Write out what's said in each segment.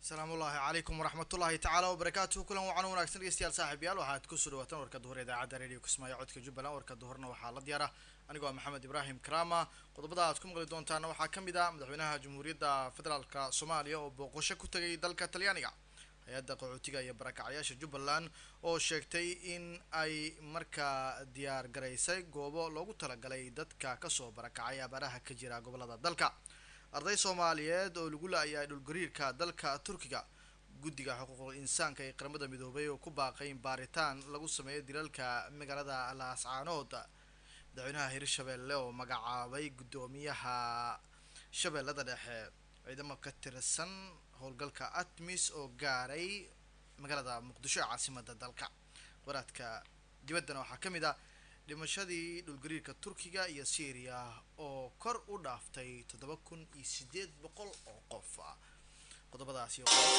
asalaamu ullaahi calaykum waraxmatullaahi tacaala wabarakaatuhu kulan wacan wanaagsan dhegeystayaal saaxiibyaal waxaad kusoo dhawaatan warka duhur idaacadda radio kismaayo codka jubbaland warka duhurna waxaa la diyaara anigoo ah maxamed ibraahim karama qodobada aad ku maqli doontaana waxaa ka mid ah madaxweynaha jamhuuriyadda federaalka soomaaliya oo booqasho ku tegay dalka talyaaniga hay-adda qaxootiga iyo barakacyaasha jubbaland oo sheegtay in ay markaa diyaar garaysay goobo loogu talagalay dadka kasoo barakacay abaaraha ka jira gobolada dalka arday soomaaliyeed oo lagu la-ayahay dhulgariirka dalka turkiga guddiga xuquuqul insaanka ee qaramada midoobay oo ku baaqay in baaritaan lagu sameeyo dilalka magaalada laascaanood madaxweynaha hirshabeelle oo magacaabay guddoomiyaha shabeellada dhexe ciidamo ka tirsan howlgalka atmis oo gaaray magaalada muqdisho ee caasimada dalka waraadka dibaddana waxaa ka mid ah dhimashadii dhulgariirka turkiga iyo syriya oo kor u dhaaftay toddoba kun iyo sideed boqol oo qof qodobadaasi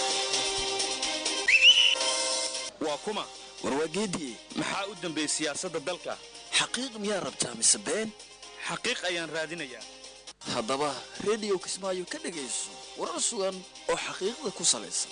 waa kuma warwaageediye maxaa u dambeeyey siyaasadda dalka xaqiiq miyaa rabtaa mise been xaqiiq ayaan raadinayaa haddaba rediyo kismaayo ka dhegayso warar sugan oo xaqiiqda ku salaysan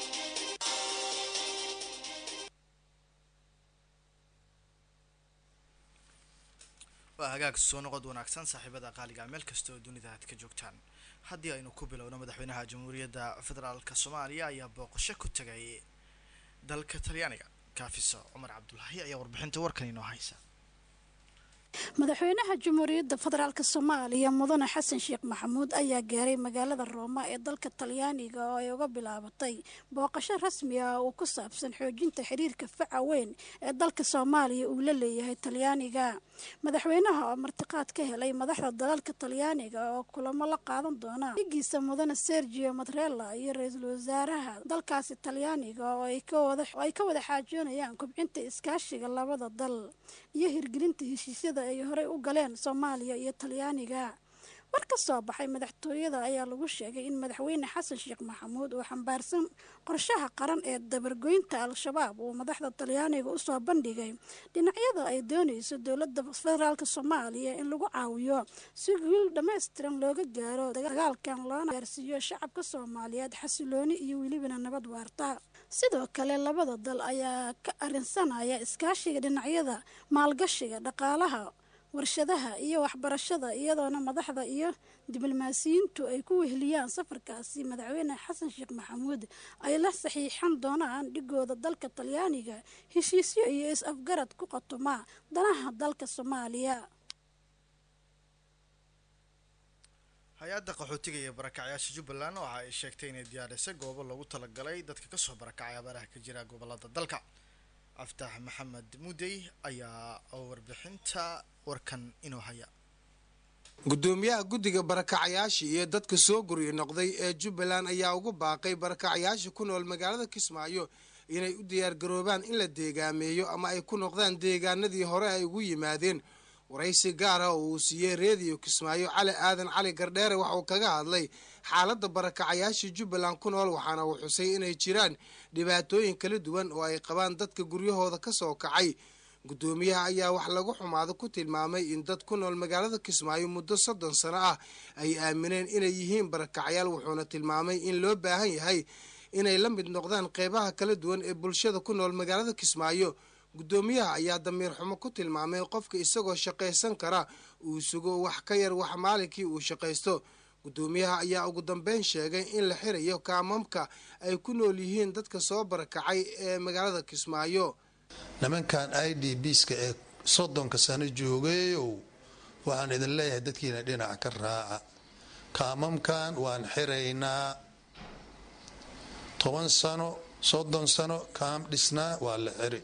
waa hagaag soo noqod wanaagsan saaxiibada qaaliga meel kasta oo dunida aad ka joogtaan haddii aynu ku bilowno madaxweynaha jamhuuriyadda federaalk soomaaliya ayaa booqasho ku tegay dalka talyaaniga kaafiso cumar cabdulaahi ayaa warbixinta warkan inoo haysa madaxweynaha jamhuuriyadda federaalk soomaaliya mudane xasan sheekh maxamuud ayaa gaaray magaalada rooma ee dalka talyaaniga oo ay uga bilaabatay booqasho rasmi ah oo ku saabsan xoojinta xiriirka faca weyn ee dalka soomaaliya uu la leeyahay talyaaniga madaxweynaha oo martiqaad ka helay madaxda dalalka talyaaniga oo kulamo la qaadan doona dhigiisa mudane sergio matrella iyo ra-iisul wasaaraha dalkaasi talyaaniga oo ay ka wada xaajoonayaan kobcinta iskaashiga labada dal iyo hirgelinta heshiisyada ay horey u galeen soomaaliya iyo talyaaniga war ka soo baxay madaxtooyada ayaa lagu sheegay in madaxweyne xasan sheekh maxamuud uu xambaarsan qorshaha qaran ee dabargoynta al-shabaab uu madaxda talyaaniga usoo bandhigay dhinacyada ay doonayso dowladda federaalk soomaaliya in lagu caawiyo si guul dhammaystiran looga gaaro dagaalkan loona gaarsiiyo shacabka soomaaliyeed xasilooni iyo welibana nabad waarta sidoo kale labada dal ayaa ka arinsanaya iskaashiga dhinacyada maalgashiga dhaqaalaha warshadaha iyo waxbarashada iyadoona madaxda iyo diblomaasiyiintu ay ku weheliyaan safarkaasi madaxweyne xasan sheekh maxamuud ay la saxiixan doonaan dhigooda dalka talyaaniga heshiisyo iyo is-afgarad ku qatoma danaha dalka soomaaliya hay-adda qaxootiga iyo barakacyaasha jubbaland waxa ay sheegtay inay diyaarisay goobo loogu talagalay dadka kasoo barakacay abaaraha ka jira gobolada dalka aftax maxamed mudey ayaa warbixinta warkan inoo haya gudoomiyaha guddiga barakacyaasha iyo dadka soo guryo noqday ee jubbaland ayaa ugu baaqay barakacyaasha ku nool magaalada kismaayo inay u diyaargaroobaan in la deegaameeyo ama ay ku noqdaan deegaanadii hore ay ugu yimaadeen waraysi gaar ah oo uu siiyey reediyo kismaayo cali aadan cali gardheere waxauu kaga hadlay xaaladda barakacayaasha jubbaland ku nool waxaana uu xusay inay jiraan dhibaatooyin kala duwan oo ay qabaan dadka guryahooda ka soo kacay guddoomiyaha ayaa wax lagu xumaado ku tilmaamay in dad ku nool magaalada kismaayo muddo soddon sano ah ay aamineen inay yihiin barakacyaal wuxuuna tilmaamay in loo baahan yahay inay la mid noqdaan qeybaha kala duwan ee bulshada ku nool magaalada kismaayo guddoomiyaha ayaa damiir xumo ku tilmaamay qofka isagoo shaqaysan kara uu sugo wax ka yar wax maalinkii uu shaqaysto guddoomiyaha ayaa ugu dambeyn sheegay in la xirayo kaamamka ay ku nool yihiin dadka soo barakacay ee magaalada kismaayo nimankan i d bska ee soddonka sano joogeeyow waxaan idin leeyahay dadkiina dhinac ka raaca kaamamkan waan xiraynaa toban sano soddon sano kaam dhisnaa waa la xiri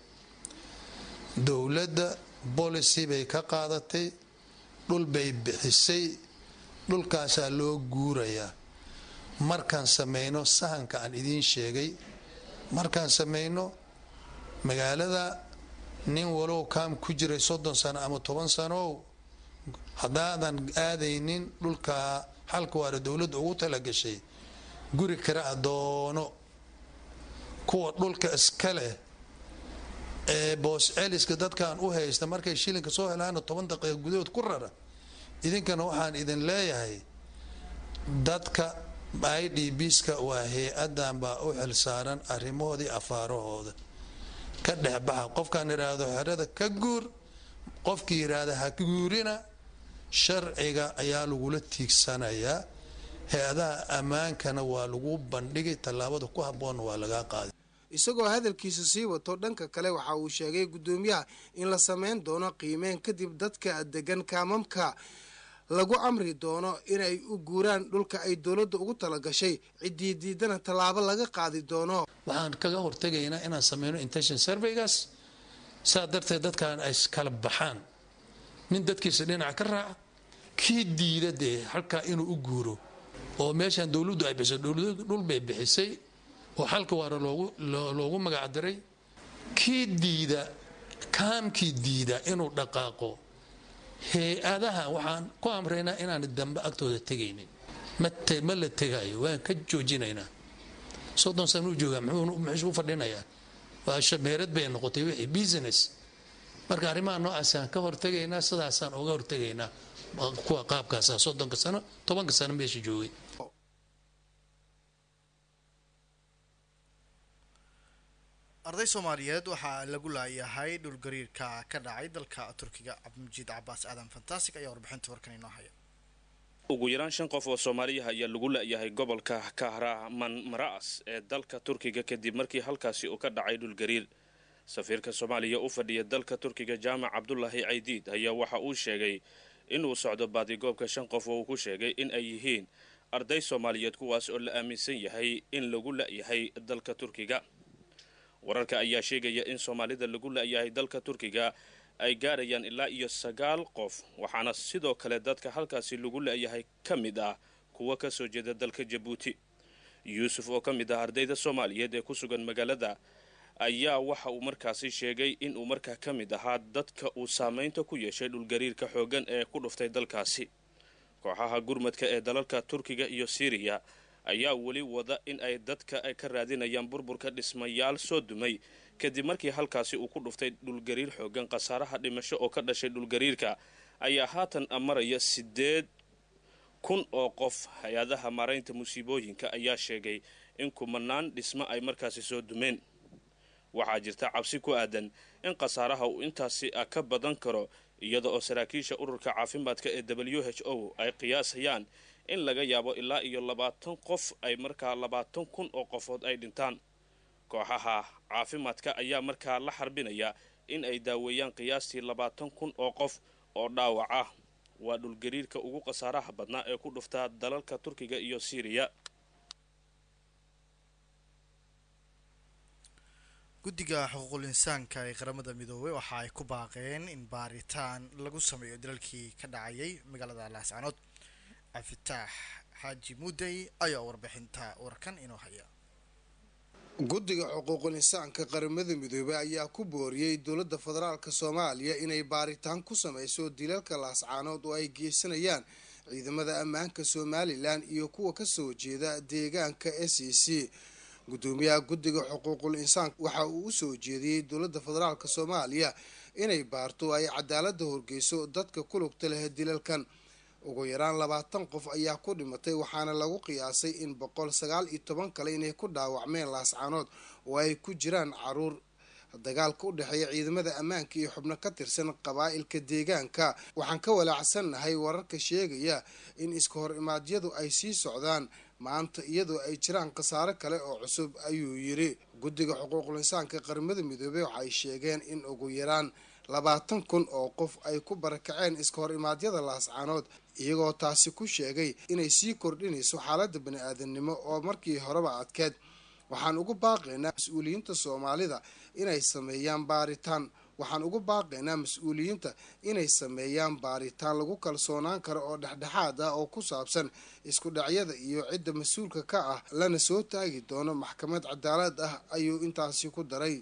dowladda policy bay ka qaadatay dhul bay bixisay dhulkaasaa loo guurayaa markaan samayno sahanka aan idiin sheegay markaan samayno magaalada nin walow kaam ku jiray soddon sano ama toban sanow haddaadan aadaynin dhulkaa xalka waara dowladda ugu talagashay guri kara adoono kuwa dhulka iska leh ee boos celiska dadkan u haysta markay shilinka soo helaana toban daqiiqa gudahood ku rara idinkana waxaan idin leeyahay dadka i d bska waa hay-adan baa u xilsaaran arrimahoodii afaarahooda ka dhexbaxa qofkaan idhaahdo xerada ka guur qofkii yidhaahda ha guurina sharciga ayaa lagula tiigsanayaa hay-adaha ammaankana waa lagu bandhigay tallaabada ku habboonna waa lagaa qaaday isagoo hadalkiisa sii wato dhanka kale waxa uu sheegay guddoomiyaha in la sameyn doono qiimeyn kadib dadka degan kaamamka lagu amri doono inay u guuraan dhulka ay dowladda ugu talagashay ciddii diidana tallaabo laga qaadi doono waxaan kaga hortegaynaa inaan sameyno intention surveygaas saa darteed dadkan ay kala baxaan nin dadkiisa dhinaca ka raaca kii diida dee halkaa inuu u guuro oo meeshaan dowladdu ay bixisay dowladdu dhul bay bixisay oo xalka waara loogu magacdaray kii diida kaamkii diida inuu dhaqaaqo hay-adaha waxaan ku amraynaa inaan dambe agtooda tegaynin ma la tegayo waan ka joojinaynaa soddon sana u joogaa muxuu u fadhinayaa waa shameerad bay noqotay wixii business marka arrimaha noocaasaan ka hortegaynaa sidaasaan uga hortegaynaa kuwa qaabkaasa soddonka sano tobanka sano meesha joogay arday soomaaliyeed waxaa lagu laayahay dhulgariirka ka dhacay dalka turkiga cabdimajiid cabaas aadan fantastic ayaa warbixinta warkan inoo haya ugu yaraan shan qof oo soomaaliyaha ayaa lagu la'yahay gobolka kahraman mara'as ee dalka turkiga kadib markii halkaasi uu ka dhacay dhulgariir safiirka soomaaliya u fadhiya dalka turkiga jaamac cabdulaahi caydiid ayaa waxa uu sheegay inuu socdo baadigoobka shan qof oo uu ku sheegay in ay yihiin arday soomaaliyeed kuwaas oo la aaminsan yahay in lagu la'yahay dalka turkiga wararka ayaa sheegaya in soomaalida lagu la'yahay dalka turkiga ay gaarayaan ilaa iyo sagaal qof waxaana sidoo kale dadka halkaasi lagu la'yahay ka mid ah kuwa ka soo jeeda dalka jabuuti yuusuf oo ka mid ah ardayda soomaaliyeed ee ku sugan magaalada ayaa waxa uu markaasi sheegay inuu markaa ka mid ahaa dadka uu saamaynta ku yeeshay dhulgariirka xooggan ee ku dhuftay dalkaasi kooxaha gurmadka ee dalalka turkiga iyo siiriya ayaa weli wada in ay dadka ay ka raadinayaan burburka dhismayaal soo dumay kadib markii halkaasi uu ku dhuftay dhulgariir xoogan khasaaraha dhimasho oo ka dhashay dhulgariirka ayaa haatan maraya sideed kun oo qof hay-adaha maaraynta musiibooyinka ayaa sheegay in kumanaan dhismo ay markaasi soo dumeen waxaa jirta cabsi ku aadan in khasaaraha uu intaasi ka badan karo iyada oo saraakiisha ururka caafimaadka ee w h o ay qiyaasayaan in laga yaabo ilaa iyo labaatan qof ay markaa labaatan kun oo qofood ay dhintaan kooxaha caafimaadka ayaa markaa la xarbinaya in ay daaweeyaan qiyaastii labaatan kun oo qof oo dhaawac ah waa dhulgariirka ugu khasaaraha badnaa ee ku dhuftaa dalalka turkiga iyo siiriya guddiga xuquuqul insaanka ee qaramada midoobey waxa ay ku baaqeen in baaritaan lagu sameeyo dalalkii ka dhacayay magaalada laascanood cabdifitaax xaaji muudey ayaa warbixinta warkan inoo haya guddiga xuquuqul insaanka qaramada midoobey ayaa ku booriyey dowladda federaalk soomaaliya inay baaritaan ku sameyso dilalka laascaanood oo ay geysanayaan ciidamada ammaanka somalilan iyo kuwa kasoo jeeda deegaanka s e c gudoomiyaha guddiga xuquuqul insaanka waxa uu u soo jeediyey dowladda federaalk soomaaliya inay baarto ay cadaalada horgeyso dadka ku lugta leh dilalkan ugu yaraan labaatan qof ayaa ku dhimatay waxaana lagu qiyaasay in boqol sagaal iyo toban kale inay ku dhaawacmeen laascaanood oo ay ku jiraan caruur dagaalka u dhexeeya ciidamada ammaanka iyo xubno ka tirsan qabaa'ilka deegaanka waxaan ka walaacsannahay wararka sheegaya in iska hor imaadyadu ay sii socdaan maanta iyadoo ay jiraan khasaare kale oo cusub ayuu yiri guddiga xuquuqul insaanka qaramada midoobey waxay sheegeen in ugu yaraan labaatan kun oo qof ay ku barakaceen iska hor imaadyada laascaanood iyagoo taasi ku sheegay inay sii kordhinayso xaaladda bani-aadamnimo oo markii horeba adkeed waxaan ugu baaqaynaa mas-uuliyiinta soomaalida inay sameeyaan baaritaan waxaan ugu baaqaynaa mas-uuliyiinta inay sameeyaan baaritaan lagu kalsoonaan karo oo dhexdhexaad ah oo ku saabsan isku dhacyada iyo cidda mas-uulka ka ah lana soo taagi doono maxkamad cadaalad ah ayuu intaasi ku daray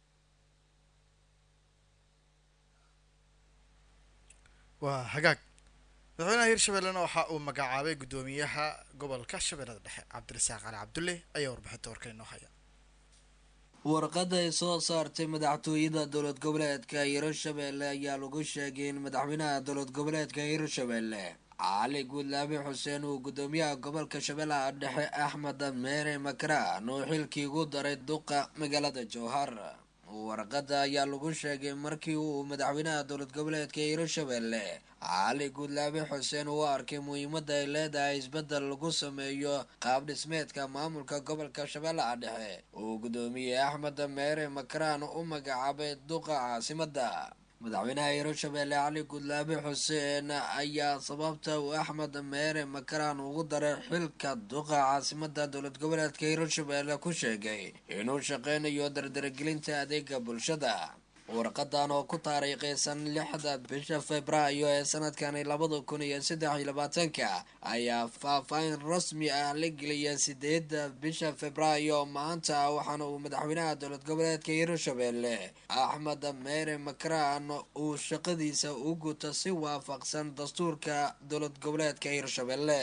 waa hagaag madaxweynaha hirshabellena waxa uu magacaabay guddoomiyaha gobolka shabeellada dhexe cabdirasaaq cali cabdulle ayaa warbixinta warkan inoo haya warqada ay soo saartay madaxtooyada dowlad goboleedka hirshabelle ayaa lagu sheegay in madaxweynaha dowlad goboleedka hirshabelle cali guudlaabe xuseen uu gudoomiyaha gobolka shabeellaha dhexe axmed meere makraan uu xilkii ugu daray duqa magaalada jowhar warqada ayaa lagu sheegay markii uu madaxweynaha dowlad goboleedka hiirshabelle cali guudlaabe xuseen uu arkay muhiimada ay leedahay isbedel lagu sameeyo qaab dhismeedka maamulka gobolka shabeellaha dhexe uu gudoomiye axmed meere makraan u magacaabay duqa caasimada madaxweynaha hiirshabelle cali guudlaabe xuseen ayaa sababta uu axmed meere makraan ugu daray xilka duqa caasimada dowlad goboleedka hiirshabelle ku sheegay inuu shaqeynayo dardaragelinta adeega bulshada warqadan oo ku taariikhaysan lixda bisha februaayo ee sanadkani labada kun iyo saddex iyo labaatanka ayaa faahfaahin rasmi ah la geliyay sideeda bisha februaayo maanta waxaana uu madaxweynaha dowlad goboleedka hiirshabelle axmed meere makraan uu shaqadiisa u guto si waafaqsan dastuurka dowlad goboleedka hiirshabelle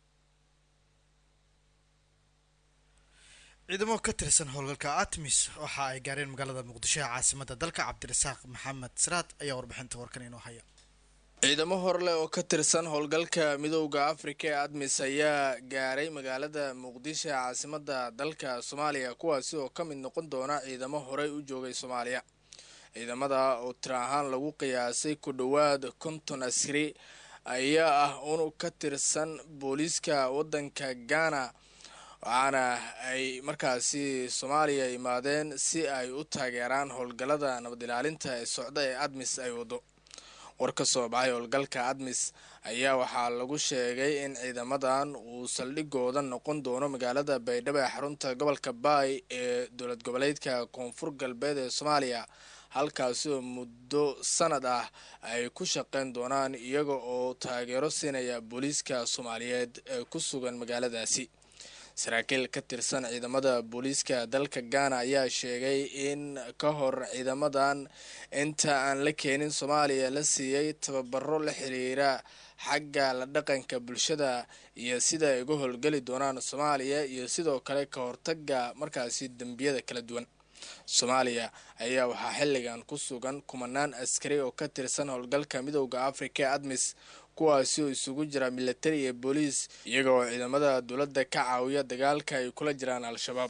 ciidamo ka tirsan howlgalka atmis waxa ay gaareen magaalada muqdisho ee caasimada dalka cabdirasaaq maxamed siraad ayaa warbixinta warkan inoo haya ciidamo horleh oo ka tirsan howlgalka midowda afrika ee admis ayaa gaaray magaalada muqdisho ee caasimada dalka soomaaliya kuwaasi oo ka mid noqon doona ciidamo horey u joogay soomaaliya ciidamada oo tir ahaan lagu qiyaasay ku dhowaad konton askari ayaa ah unug ka tirsan booliiska wadanka ghana waxaana ay markaasi soomaaliya imaadeen si ay u taageeraan howlgallada nabad ilaalinta ee socda ee admis ay wado war ka soo baxay howlgalka admis ayaa waxaa lagu sheegay in ciidamadan uu saldhigooda noqon doono magaalada baydhabo ee xarunta gobolka baay ee dowlad goboleedka koonfur galbeed ee soomaaliya halkaasi oo muddo sanad ah ay ku shaqeyn doonaan iyaga oo taageero siinaya booliiska soomaaliyeed ee ku sugan magaaladaasi saraakiil ka tirsan ciidamada booliiska dalka ghana ayaa sheegay in ka hor ciidamadan inta aan la keenin soomaaliya la siiyey tababaro la xiriira xagga la dhaqanka bulshada iyo sida ay uga howlgeli doonaan soomaaliya iyo sidoo kale ka hortaga markaasi dembiyada kala duwan soomaaliya ayaa waxaa xilligan ku sugan kumanaan askari oo ka tirsan howlgalka midowda afrika ee admis kuwaasi oo isugu jira militari iyo booliis iyaga oo ciidamada dowladda ka caawiya dagaalka ay kula jiraan al-shabaab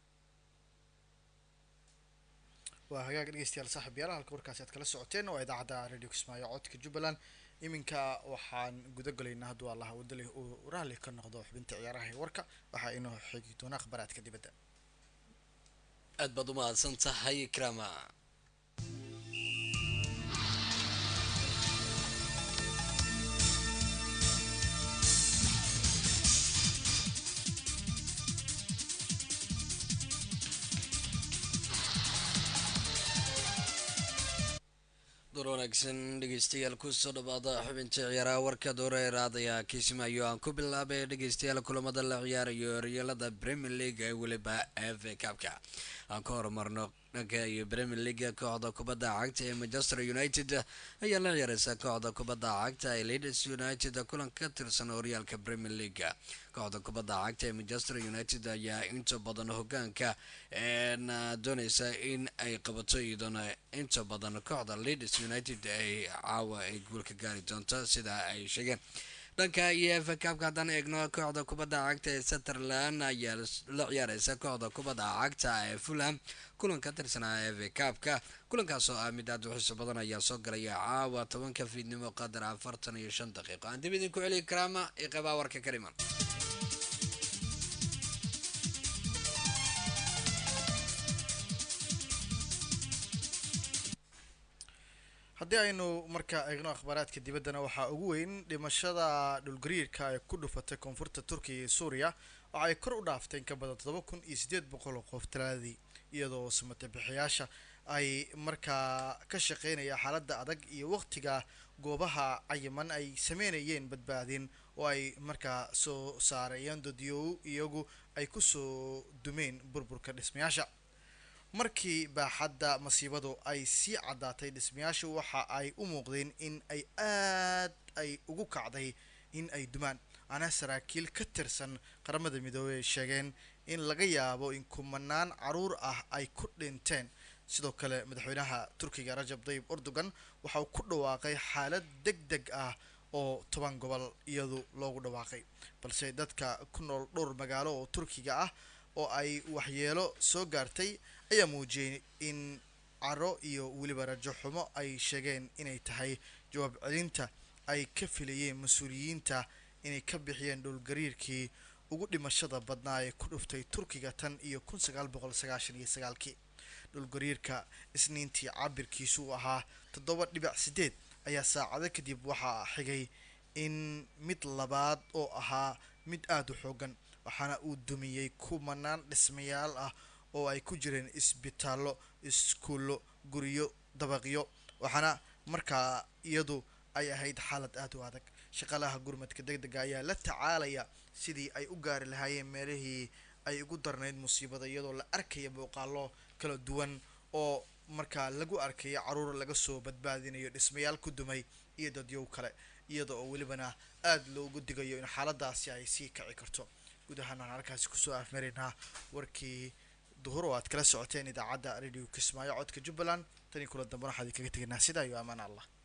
waa hagaag dhegeystayaal saaxib yaala halka warkaasi aad kala socoteen waa idaacadda radio kismaayo codka jubbaland iminka waxaan guda galaynaa hadduu allah wadali uu raalli ka noqdo xubinta ciyaaraha ee warka waxaa inoo xigi doona akhbaraadka dibadda aad baad u mahadsan tahay krama door wanaagsan dhegeystayaal kusoo dhawaada xubinta ciyaaraha warka dooreeraad ayaa kiisimayo aan ku bilaabay dhegeystayaal kulamada la ciyaarayo horyaalada premier league ee weliba f a cabka aan ka horumarno dhanka iyo premier league kooxda kubadda cagta ee manchester united ayaa la ciyaareysa kooxda kubadda cagta ee leeds united kulan ka tirsan horyaalka premier league kooxda kubadda cagta ee manchester united ayaa inta badan hogaanka dooneysa in ay qabato iyadona inta badan kooxda leeds united ay caawa ay guulka gaari doonto sida ay sheegeen dhanka iyo f kabka haddaan eegno kooxda kubadda cagta ee sunderland ayaa la ciyaareysa kooxda kubadda cagta ee fulham kulan ka tirsanaa f kabka kulankaas oo ah mid aad u xiiso badan ayaa soo galaya caawa tobanka fiidnimo qadar afartan iyo shan daqiiqo aan dib idinku celiya karaama iyo qabaa warka ka dhiman haddii aynu markaa eegno akhbaaraadka dibaddana waxaa ugu weyn dhimashada dhulgariirka ee ku dhufatay koonfurta turkiya iyo suuriya oo ay kor u dhaaftay in ka badan todoba kun iyo siddeed boqol oo qof talaadii iyadoo samate bixiyaasha ay markaa ka shaqeynaya xaaladda adag iyo waqtiga goobaha cayiman ay sameynayeen badbaadin oo ay markaa soo saarayeen dadyow iyagu ay kusoo dumeen burburka dhismayaasha markii baaxadda masiibadu ay sii caddaatay dhismayaashu waxa ay u muuqdeen in ay aad ay ugu kacday in ay dumaan ana saraakiil ka tirsan qaramada midoobey ay sheegeen in laga yaabo in kumanaan caruur ah ay ku dhinteen sidoo kale madaxweynaha turkiga rajab dayib erdogan waxa uu ku dhawaaqay xaalad deg deg ah oo toban gobol iyadu loogu dhawaaqay balse dadka ku nool dhowr magaalo oo turkiga ah oo ay waxyeelo soo gaartay ayaa muujiyey in caro iyo weliba rajo xumo ay sheegeen inay tahay jawaab celinta ay ka filayeen mas-uuliyiinta inay ka bixiyeen dhowlgariirkii ugu dhimashada badnaa ee ku dhuftay turkiga tan iyo kun sagaal boqol sagaashan iyo sagaalkii dhulgariirka isniintii cabirkiisu uu ahaa toddoba dhibic sideed ayaa saacado kadib waxaa xigay in mid labaad oo ahaa mid aada u xoogan waxaana uu dumiyey kumanaan dhismayaal ah oo ay ku jireen isbitaallo iskuullo guryo dabaqyo waxaana markaa iyadu ay ahayd xaalad aada u adag shaqaalaha gurmadka deg dega ayaa la tacaalaya sidii ay u gaari lahaayeen meelihii ay ugu darnayd musiibada iyadoo la arkaya muuqaalo kala duwan oo markaa lagu arkaya caruur laga soo badbaadinayo dhismayaal ku dumay iyo dadyow kale iyada oo welibana aada loogu digayo in xaaladaasi ay sii kaci karto guud ahaan aan halkaasi kusoo afmaraynaa warkii duhur oo aad kala socoteen idaacadda radio kismaayo codka jubbaland tanii kula dambe waxaad kaga tegaynaa sidaa iyo amaan allah